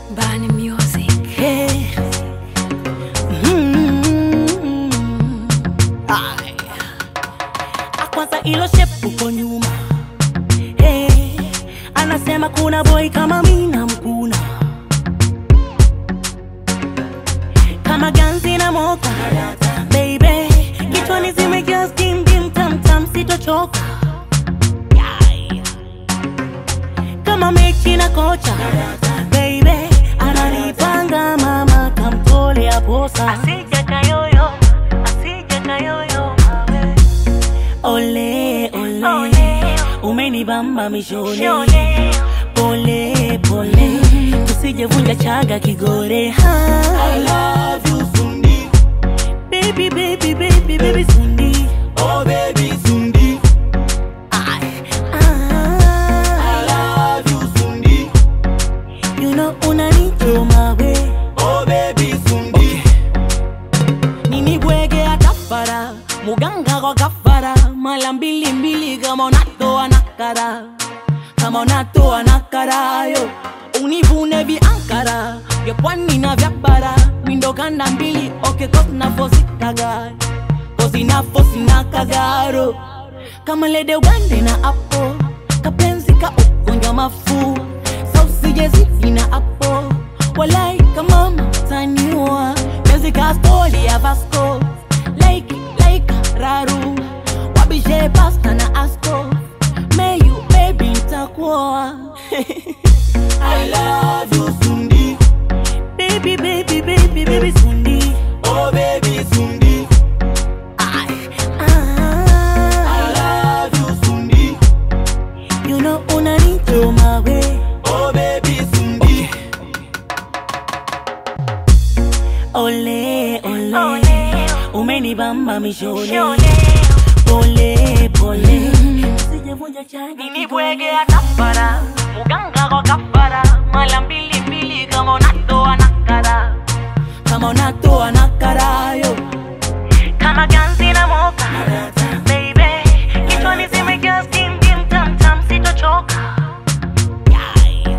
Bani Music. Hey. Mm. Ay. Akwanza ilo shepu uko nyuma hey. Anasema kuna boy kama mina mkuna kama ganzi na moka baby, kichwani zimejaa skim dim tam tam, sitochoka Yai. kama mechi na kocha baby, ananipanga mama, kamtolea posa asije kayoyo, asije kayoyo mawe. Ole ole, umenibamba mishoni, pole pole, usijevunja chaga kigore ha. I love you Sundi, Baby, baby, baby, baby, Sundi. oh baby Sundi. Ay, I ah, love you Sundi, you know unanichoma we oh baby Sundi. nini bwege atafara muganga kwa kafara mala mbili mbili kama unatoa nakara kama unatoa nakarayo univune viankara vya pwani na vya bara mindo kanda mbili oke kosna fosikaga kosina fosina kagaro kama lede ugande na apo kapenzi ka ugonjwa mafu sausijezidi na apo walai kama mtaniwa penzi ka stori ya vasco like like raru wabishe pasta na asko meyu baby ntakuoa I love you Sundi, baby baby baby baby sundi oh baby Sundi. Ay, I ah, love you Sundi, you know unanichoma we oh baby Sundi. ole ole umenibamba mishoni pole pole sijavunja chagi ni bwege atafara muganga kwa kafara mala mbili mbili kama unatoa nakara kama unatoa nakarayo kama ganzi na moka baby kichwani zimejaa skim dim tam tam sitochoka Yai.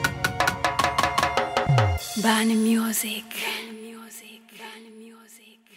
Bani Music. Bani Music. Bani Music.